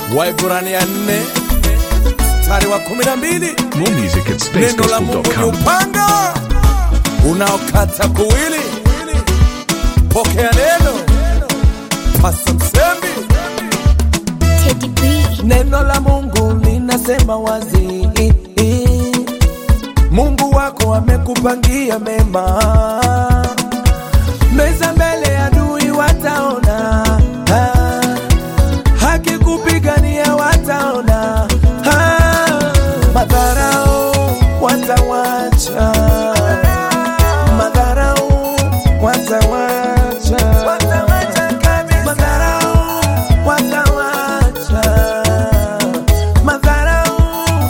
Waibrania nne mstari wa kumi na mbili More music at neno la Mungu ni spacegospel.com. upanga unaokata kuwili. Pokea neno Pasa Msembi. Teddy B. Neno la Mungu linasema wazi, Mungu wako amekupangia mema, meza mbele ya adui wataona, Ah, haki kupigania wataona, Ah, madharau watawacha, madharau watawacha, madharau watawacha, madharau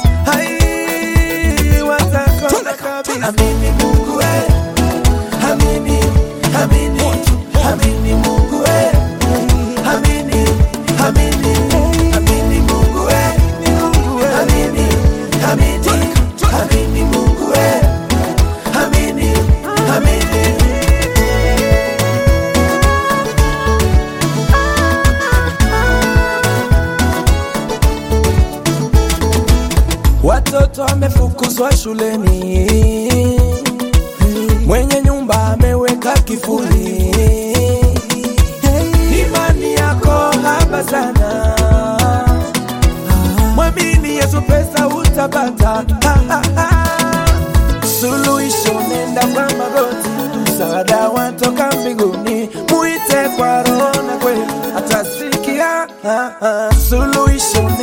hai watakosa kabisa. Amini Mungu we, amini, amini, amini Mungu we, amini, amini, amini Mungu we, amini, amini, amini Mungu we, amini, amini. Watoto wamefukuzwa shuleni, mwenye nyumba ameweka kifuli. Imani yako haba sana, mwamini Yesu, pesa utapata. Suluhisho nenda kwa magoti, msaada watoka mbinguni, muite kwa roho na kweli atasikia. Suluhisho